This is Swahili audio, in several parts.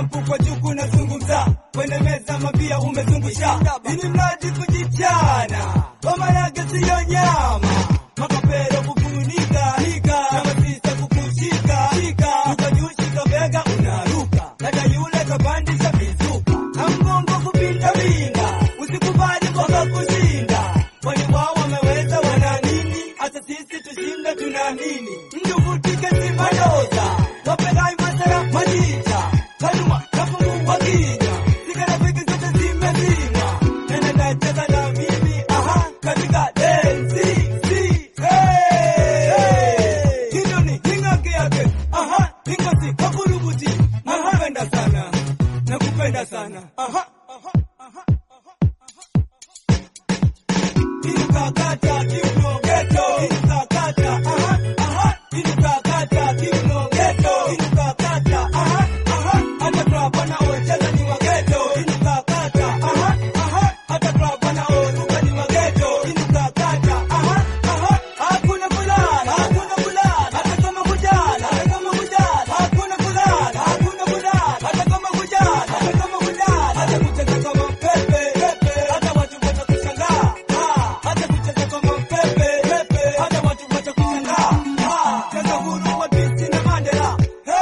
sampu kwa juku nazungumza kwenye meza mabia umezungusha ili mradi kujichana ngoma yake siyo nyama makapero kufunika hika na masisa kukushika shika ukajushika bega unaruka dada yule kapandisha mizuka na mgongo kupinda pinda usikubali mpaka kushinda kwani wao wameweza wana nini hata sisi tushinda tuna nini mjuvutike simadoza wapegai masara majicha kanuma kafungua kinywa sikarafiki zote zimezima nene nacheza na mimi aha katika densi si hey hilo ni hingake yake aha hingosi kakurubuti nakupenda sana nakupenda sana aha aha aha Inukakata kiuno geto, inukakata, aha, aha, inukakata kiuno geto, inukakata, aha, aha, hata club wanaocheza ni wa geto, inukakata, aha, aha, hata club wanaoruka ni wa geto, inukakata, aha, aha, hakuna kulala, hakuna kulala, hata kama kujala, hata kama kujala, hakuna kulala, hakuna kulala, hata kama kujala, hata kama kujala, hata kucheza kama pepe, pepe, hata watu watakushangaa, ah, hata kucheza kama pepe, pepe, hata watu watakushangaa, ah, cheza huru wa Binti na Mandela,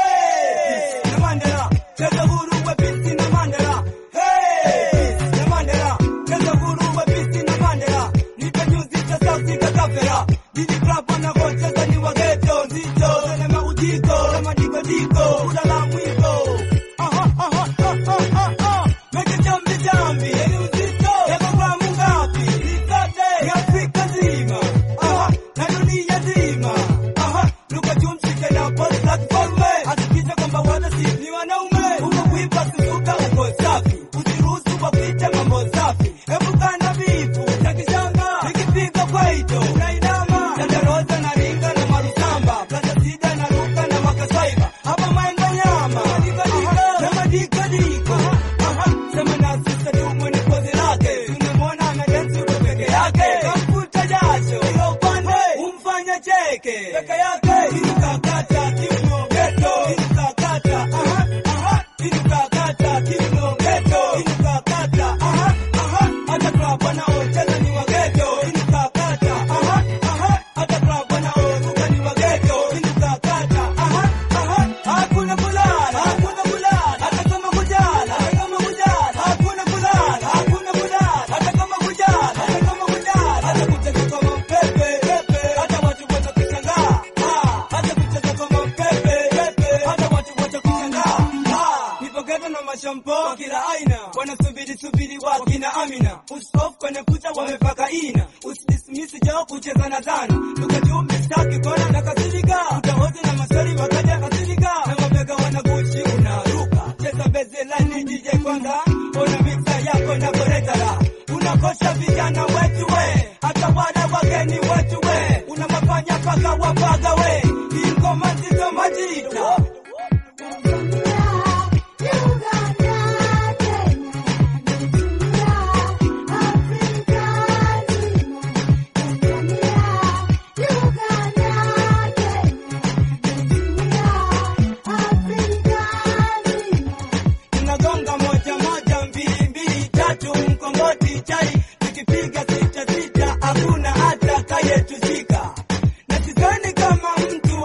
hey, na Mandela, cheza huru wa Binti na Mandela, hey, na Mandela, cheza huru wa Binti na Mandela, nipe nyuzi za sauti za kafera, Didi Club wanavyocheza ni wa ghetto, nzito, na maujiko, na madikodiko, ulala mwiko, aha, aha, aha, aha, aha, meke jambi jambi, yani uzito, yako gramu ngapi, nikote, ya Afrika nzima, aha, na dunia nzima, aha, luka tumshike na pole za kifalme, hakikisha kwamba wale si ni wanaume, uko kuipa kusuka uko safi, usiruhusu wapite mambo safi, epuka na vifu, takishanga, nikipiga kwaito, unainama, chandaroza na ringa na marusamba, plaza sida na ruka na makasaiba, hapa maenga nyama, na madikadiko, aha, sema na sisa tu mwenye pozi lake, tunamwona ana densi uko peke yake, kamfuta jasho, ila upande, umfanya cheke, peke yake, inukakata kiuno geto, inukakata, aha, aha, inukakata kiuno geto, inukakata, aha, aha, hata club wanaocheza ni wa geto, inukakata, aha, aha, hata club wanaoruka ni wa geto, inukakata, aha, aha, hakuna kulala, hakuna kulala, hata kama kujala, hata kama kujala, hakuna kulala, hakuna kulala, hata kama kujala, hata kama kujala, hata kucheza kama pepe, pepe, hata watu watakushangaa, ah, hata kucheza kama pepe, pepe, hata watu watakushangaa, ah, nipo ghetto na mashampo kila aina, wanasubiri subiri wakina Amina, usof kwenye kucha wamepaka ina, usidismiss jao kucheza na dhana, tukajua mistaki kona na kasirika, utahoji na maswali wakaja kasirika, na mabega wanagushi unaruka, cheza bezi line DJ kwanza, ona mixa yako na boretara, unakosha vijana wetu we, hata wale wageni wetu we, una mafanya paka wapaga we, hii ngoma nzito majita tunagonga moja moja mbili mbili tatu mkongoti chai tukipiga sita sita hakuna hata kayetuzika na sidhani kama mtu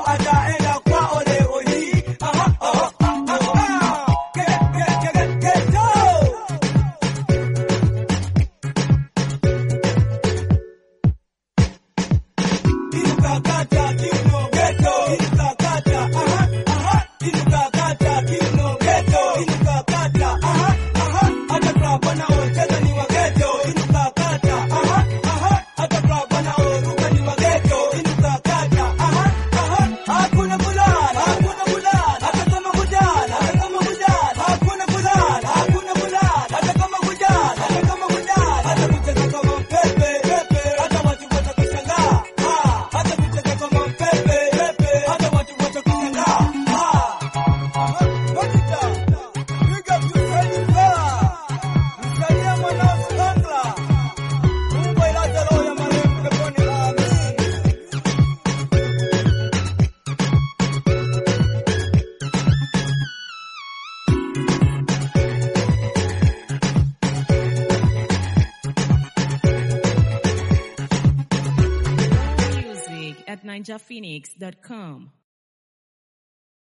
ninjaphoenix.com.